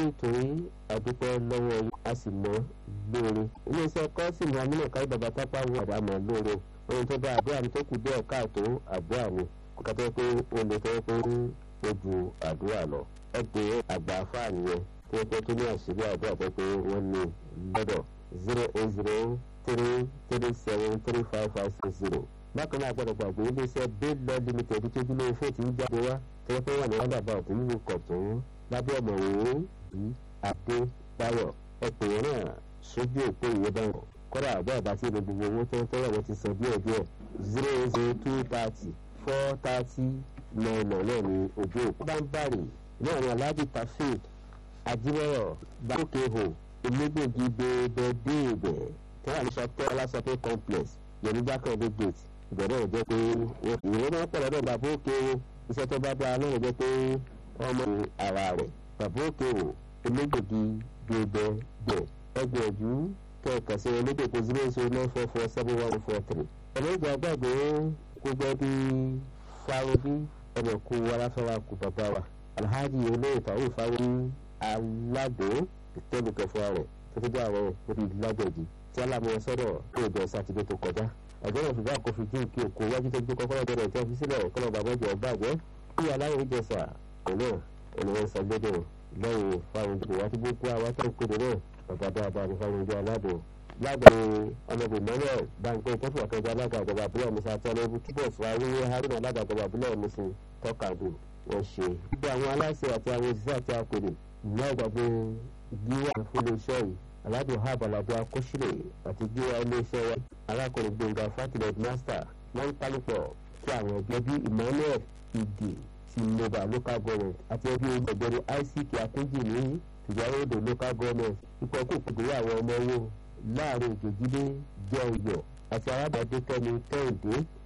ètò yìí àdúpẹ́ lọ́wọ́ yìí a sì mọ́ lóore iléeṣẹ́ kọ́sìmù amínàkáyí bàbá tápá wo àdámọ̀ lóore ohun tó bá àdúrà mi tó kù díẹ̀ káàtó àdúrà mi kó tó pé o lè tọ́ pé ó ju àdúrà lọ ẹ pé àgbà fáàní yẹn tó yẹ pé tó ní àṣírí àdúrà tó pé wọ́n ní lọ́dọ̀ zero eight zero three three seven three five five six zero bákan náà gbọ́dọ̀ gbàgbé iléeṣẹ́ bill law limited tó dúró fún ti ń jáde wá tó yẹ pé wà ní wàdàbà ọ̀tún nínú kọ̀tún lábẹ́ ọ̀mọ̀wé bí adébáyọ̀ ẹ̀pẹ̀ náà sójú òpó ìwé báwọn kọ́dà àbọ̀ àbá tí gbogbo owó tó ń tọ́wọ́ wọn ti san díẹ̀ díẹ̀ zero zero two thirty four thirty nine nine náà ní ojú òpó. bá ń bàrì náà ní alhaji taofeek ajíbọ̀rọ̀ bákòkèhò onígbògi bẹ́ẹ̀bẹ́ déèbẹ̀ tí wọ́n àlùsọ tẹ́ ọlásọpẹ́ complex yẹnìjà kan dé gate ìbẹ̀rẹ̀ jẹ́ pé ìwé náà pọ̀ lọ́dọ̀ bàbá òkè iṣẹ́ tó bá dáa náà jẹ́ pé ọmọ ara rẹ̀ bàbá òkè o onígbògi bẹ́ẹ̀bẹ́ bẹ́ẹ̀ ẹgbẹ̀jú kẹ̀kẹ́ sí onígbòkó zero zero nine four four seven one four three. ẹ̀lẹ́gbẹ̀ àgbàgbé gbogbo ẹbí fáwọ́bí ẹnì kú aláfẹ́ra kú bàbá wa alhaji olóyè tàwọn ìfáwọ́ aládò ìtẹ́lùkẹfọ́ rẹ̀ tó tó jẹ́ àwọn orí lágbẹ̀jì tí alámọ̀ sọ́dọ̀ tó jọ sátidé tó kọjá ọjọ́ náà ṣùgbọ́n àkófin jí kí òkú wájú tó gbé kọ́kọ́rọ́ bẹ̀rẹ̀ tí a fi sílẹ̀ kọ́nà bàbá jẹ́ ọgbàjẹ́ kí aláwọ̀ ìjẹsà òun náà ènìyàn sàgbẹ́dẹ̀ lẹ́yìn fáwọn ìdìbò wá tí gbogbo àwọn tó ń kéde náà bàbá dáadáa ní fáwọn ìjọ aládùn lágbàáyé ọmọdé manuel báńkẹ́ tó fún àkànjọ alága ìjọba àbúrò musa tọ́lẹ́bù túbọ̀ fún awúyé haruna alága ìjọba àbúrò musin tọ́kadù wọ́n ṣe. gbogbo àwọn aláṣẹ àti àwọn òṣìṣẹ́ àti akọ̀dé ìyá ìgbàgbé gíwá fún iléeṣẹ́ yìí aládùn hab aládùn akọ́ṣílẹ̀ àti gíwá iléeṣẹ́ wa alákùnrin gbẹ̀ngà fatilẹ̀ master wọ́n ń pálípọ̀ kí àwọn ẹgbẹ́ bíi emmanuel ìdè ti nova local government àti ẹbí ọgbẹ̀ni ick akúnjì ní tìjàròdò local government ipò kò kùdìrí àwọn ọmọ owó láàrin ìjòjìlé jẹ́ ọyọ̀ àti arábàdé kẹ́mi kẹ́hìndé